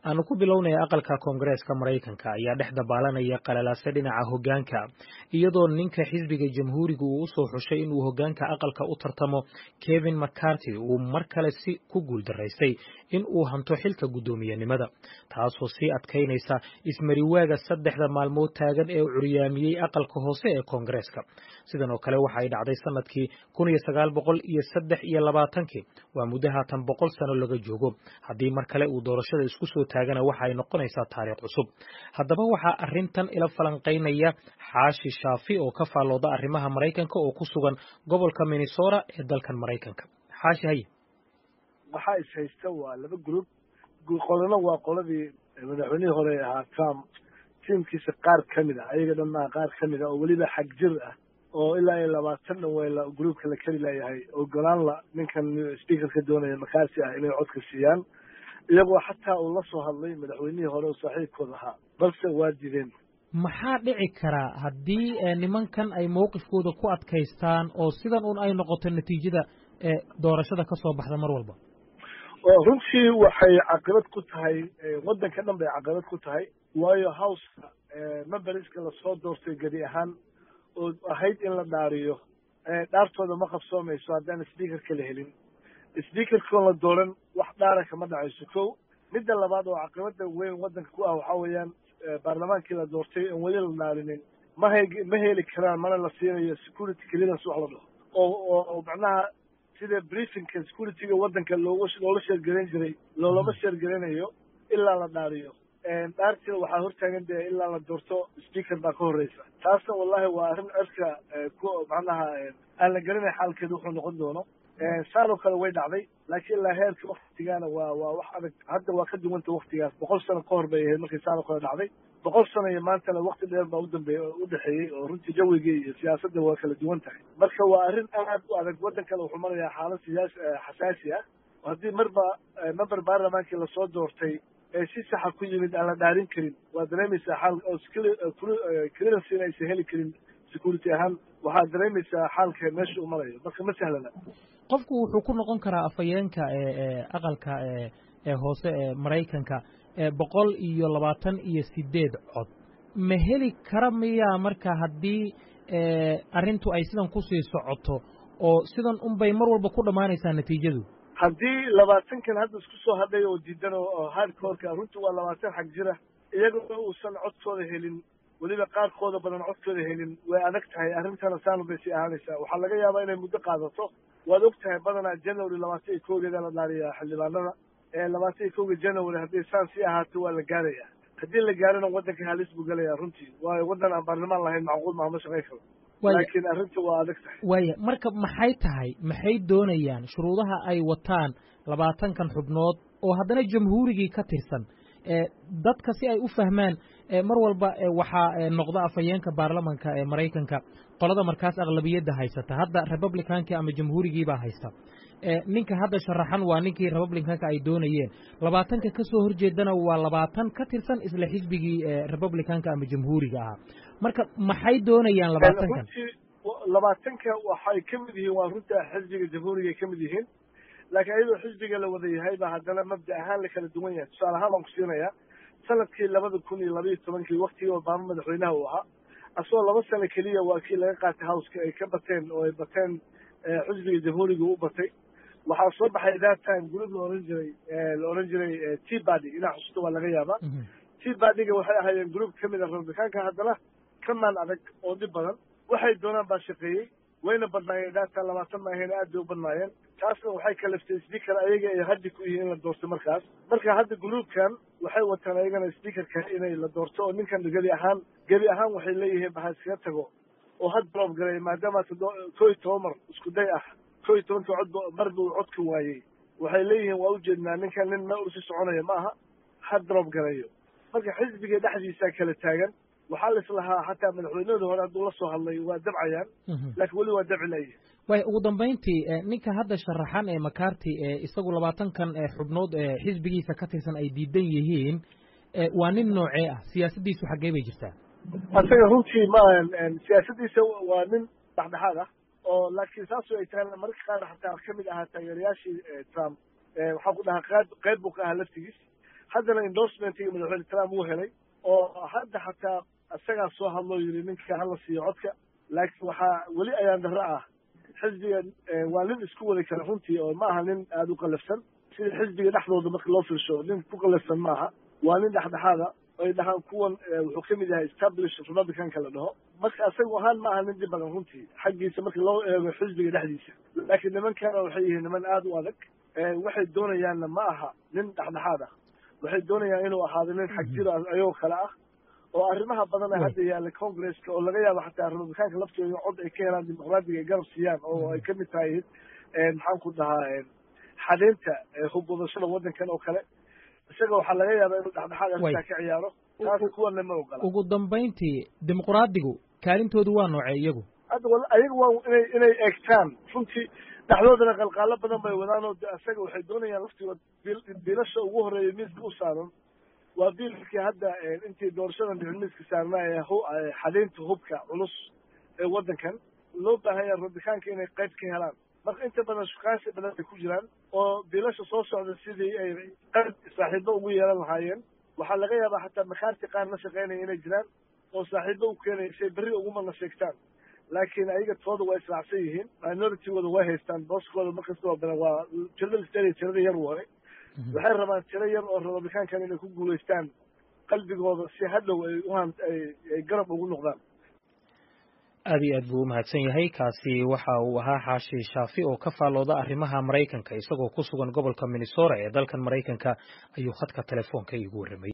aanu ku bilownaya aqalka koongareeska maraykanka ayaa dhex dabaalanaya qalalaase dhinaca hoggaanka iyadoo ninka xisbiga jamhuuriga uu usoo xushay inuu hoggaanka aqalka u tartamo kevin mccarty uu mar kale si ku guuldaraystay in uu hanto xilka guddoomiyenimada taasoo sii adkaynaysa ismariwaaga saddexda maalmood taagan ee curyaamiyey aqalka hoose ee koongareeska sidan oo kale waxa ay dhacday sanadkii kun iyo sagaal boqol iyo saddex iyo labaatankii waa muddo haatan boqol sano laga joogo haddii mar kale uu doorashada isku soo taagana waxa ay noqonaysaa taariikh cusub haddaba waxaa arrintan ila falanqaynaya xaashi shaafi oo ka faallooda arrimaha maraykanka oo ku sugan gobolka minnesota ee dalkan maraykanka xaashi haye waxaa is haysta waa laba group qolana waa qoladii madaxweynihii hore ahaa trump tiimkiisa qaar ka mid ah ayaga dhanmaa qaar ka mid ah oo weliba xag jir ah oo ilaa iyo labaatan dhan weyla groupka la keli layahay ogolaan la ninkan speakerka doonaya makaasi ah inay codka siiyaan iyagoo xataa uu la soo hadlay madaxweynihii hore oo saaxiibkood ahaa balse waa dideen maxaa dhici karaa haddii nimankan ay mowqifkooda ku adkaystaan oo sidan un ay noqoto natiijada doorashada ka soo baxda mar walba runtii waxay caqibad ku tahay waddanka dhan bay caqibad ku tahay waayo houseka memberska lasoo doortay gebi ahaan oo ahayd in la dhaariyo dhaartooda ma qabsoomayso haddaan speakerka la helin speakerkoon la dooran wax dhaara kama dhacayso kow midda labaad oo caqibada weyn waddanka ku ah waxaa weeyaan baarlamaankii la doortay oon weli la dhaarinin ma he ma heli karaan mana la siinayo security clearance wax la dhaho oo oo macnaha sida briefingka securityga waddanka looga loola sheergarayn jiray loolama sheergaranayo ilaa la dhaariyo dhaartiina waxaa hortaagan dee ilaa la doorto speaker baa ka horreysa taasna wallahi waa arrin cirka ku macnaha aan la garanay xaalkeeda wuxuu noqon doono saanoo kale way dhacday laakiin ilaa heerka waktigaana waa waa wax adag hadda waa ka duwanta waktigaas boqol sano ka hor bay ahayd markii saanoo kale dhacday boqol sano iyo maantana wakti dheer baa udambeey udhexeeyey oo runtii jawigii iyo siyaasadda waa kala duwan tahay marka waa arrin aad u adag waddankana wuxuu marayaa xaalad siyaas xasaasi ah haddii marba member baarlamaankii lasoo doortay ee si saxa ku yimid aan la dhaarin karin waa dareemaysaa xaal oo clearancena aysan heli karin security ahaan waxaad dareemaysaa xaalka meesha uu marayo marka ma sahlana qofku wuxuu ku noqon karaa afhayeenka aqalka ee hoose ee maraykanka boqol iyo labaatan iyo sideed cod ma heli kara miyaa marka haddii arrintu ay sidan kusii socoto oo sidan unbay mar walba ku dhammaanaysaa natiijadu haddii labaatankan hadda isku soo hadhay oo diidan oo hardcoreka runtii waa labaatan xag jira iyagoo uusan codkooda helin weliba qaarkooda badan codkooda helin way adag tahay arrintana saanu bay sii ahaanaysaa waxaa laga yaabaa inay muddo qaadato waad og tahay badanaa january labaatan iyo kowgeeda la dhaariyaa xildhibaanada labaatan iyo kowga january haddii saan sii ahaato waa la gaaraya haddii la gaarana waddanka halis buu gelaya runtii waayo waddan aan baarlamaan lahayn macquul maha ma shaqayn karo laakiin arrinta waa adag tahay waaya marka maxay tahay maxay doonayaan shuruudaha ay wataan labaatankan xubnood oo haddana jamhuurigii ka tirsan dadka si ay u fahmaan mar walba waxaa noqda afhayeenka baarlamanka ee maraykanka qolada markaas aqlabiyadda haysata hadda republicankii ama jamhuurigiibaa haysta ninka hadda sharaxan waa ninkii republicanka ay doonayeen labaatanka ka soo horjeedana waa labaatan ka tirsan isla xisbigii republicanka ama jamhuuriga ahaa marka maxay doonayaan labaatankan labaatanka waxay ka mid yihiin waa runta xisbiga jamhuuriga ay ka mid yihiin laakiin ayadoo xisbiga la wada yahay ba haddana mabda ahaan la kala duwan yahay tusaale ahaan baan ku siinayaa sanadkii labada kun iyo labaiyo tobankii waktigii obama madaxweynaha uu ahaa asagoo laba sano keliya waa kii laga qaatay howska ay ka bateen oo ay bateen xisbiga jamhuuriga u batay waxaa soo baxay that time group la ohan jiray la ohan jiray t bady inaa xusuusta waa laga yaabaa t badyga waxay ahaayeen group ka mid a republicaanka haddana ka maan adag oo dhib badan waxay doonaan baa shaqeeyey wayna badnaayeen data labaatan ma ahayn aad bay u badnaayeen taasna waxay kalaftay speaker ayaga ay haddi ku yihiin in la doorto markaas marka hadda groupkan waxay wataan ayagana speakerka inay la doorto oo ninkan gebi ahaan gebi ahaan waxay leeyihiin baha iskaga tago oo had drop galay maadaama koo iyo toban mar isku day ah koo iyo tobanka cod mar buu codka waayey waxay leeyihiin waa ujeednaa ninkan nin meel usi soconaya ma aha had drop galayo marka xisbiga dhexdiisaa kala taagan waxaa la islahaa xataa madaxweynahooda hore hadduu la soo hadlay waa dabcayaan laakiin weli waa dabci layihin way ugu dambayntii ninka hadda sharaxan ee makarti ee isagu labaatankan xubnood ee xisbigiisa ka tirsan ay diidan yihiin waa nin noocee ah siyaasaddiisu xaggee bay jirtaa asaga runtii ma siyaasaddiisa waa nin dhexdhexaad ah oo laakiin saasoo ay tahay mararka qaar xataa ka mid ahaa taageerayaashii trump waxaa ku dhahaa qayb qayb buu ka ahaa laftigiis haddana endorsementkii madaxweyne trump uu helay oo hadda xataa isagaa soo hadloo yidhi ninka hala siiyo codka laakiin waxaa weli ayaan darro ah xisbiga waa nin isku wadi kara runtii oo ma aha nin aada u qallafsan sida xisbiga dhexdooda marka loo fiirsho nin ku qallafsan ma aha waa nin dhexdhexaada ay dhahaan kuwan wuxuu ka mid yahay establish republicanka la dhaho marka isagu ahaan ma aha nin dhib badan runtii xaggiisa marka loo eego xisbiga dhexdiisa laakiin nimankana waxay yihiin niman aada u adag waxay doonayaanna ma aha nin dhexdhexaad ah waxay doonayaan inuu ahaado nin xag jiro ayagoo kale ah oo arrimaha badan ee hadda yaalla congresska oo laga yaabo xataa republikaanka laftooda cod ay ka helaan dimuqraadiga ay garab siiyaan oo ay kamid tahay maxaan ku dhahaa xadeynta hubwadashada waddankan oo kale isaga waxaa laga yaabaa inuu dhexdhexaad arrintaa ka ciyaaro taas kuwana ma ogola ugu dambayntii dimuqraadigu kaalintoodu waa noocee iyagu hadda ayaga waa inay inay eegtaan runtii dhexdoodana qalqaalo badan bay wadaan oo isaga waxay doonayaan laftigood biilasha ugu horeeya miiska u saaran waa biilkii hadda intii doorashadan dhicin miiska saarnaa ee xadeynta hubka culus ee waddankan loo baahanya rabitaanka inay qayb ka helaan marka inta badan shukaansi badan ay ku jiraan oo biilasha soo socda sidii ay qayb saaxiibo ugu yeelan lahaayeen waxaa laga yaabaa xataa makaarti qaar la shaqeynaya inay jiraan oo saaxiibo u keenaya say berri ugumana sheegtaan laakiin ayaga tooda waa israacsan yihiin minoritygooda way haystaan booskooda markasta waa badan waa tirada listeria tirada yar waay waxay rabaan tiro yar oo republikaankan inay ku guulaystaan qalbigooda si hadhow ay uhan ay garab ugu noqdaan aad iyo aad buu u mahadsan yahay kaasi waxa uu ahaa xaashi shaafi oo ka faallooda arrimaha maraykanka isagoo ku sugan gobolka minnesota ee dalkan maraykanka ayuu khadka telefoonka iigu warramay